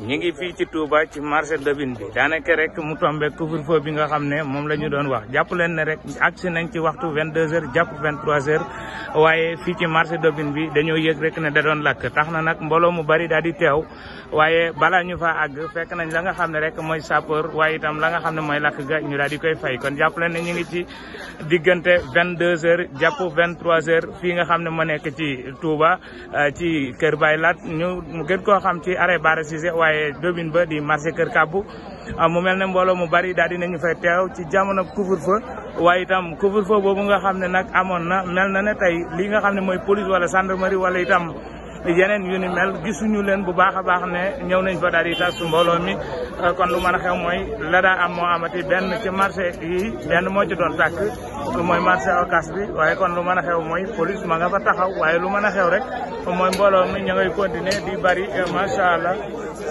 ñu ngi fii ci Touba ci marché Ndobine bi daanaka rek mu tombé couvre-feu bi nga xam ne moom la ñu doon wax jàpp leen ne rek agsi nañ ci waxtu 22h jàpp 23h waaye fii ci marché Ndobine bi dañoo yëg rek ne da doon lakk tax na nag mbooloo mu bari daal di teew waaye balaa ñu fa àgg fekk nañ la nga xam ne rek mooy sapeur waaye itam la nga xam ne mooy lakk ga ñu daal di koy fay kon jàpp leen ne ñu ngi ci diggante 22h jàpp 23h fii nga xam ne moo nekk ci Touba ci Kër Baye Lat ñu gën koo xam ci arrêt Bara Cissé waaye Ndobine ba di marché Kër Kabbu mu mel ne mbooloo mu bari daal dinañu fay teew ci jamono couvre-feu waaye itam couvre-feu boobu nga xam ne nag amoon na mel na ne tey li nga xam ne mooy police wala gendarmerie wala itam yeneen yu ni mel gisuñu leen bu baax a baax ne ñëw nañ fa daal di tas mbooloo mi kon lu mën a xew mooy la daa am moo amati benn ci marché yi benn moo ci doon tàkk mooy marché Ocass bi waaye kon lu mën a xew mooy police ma nga fa taxaw waaye lu mën a xew rek mooy mbooloo mi ña ngay continuer di bari macha allah.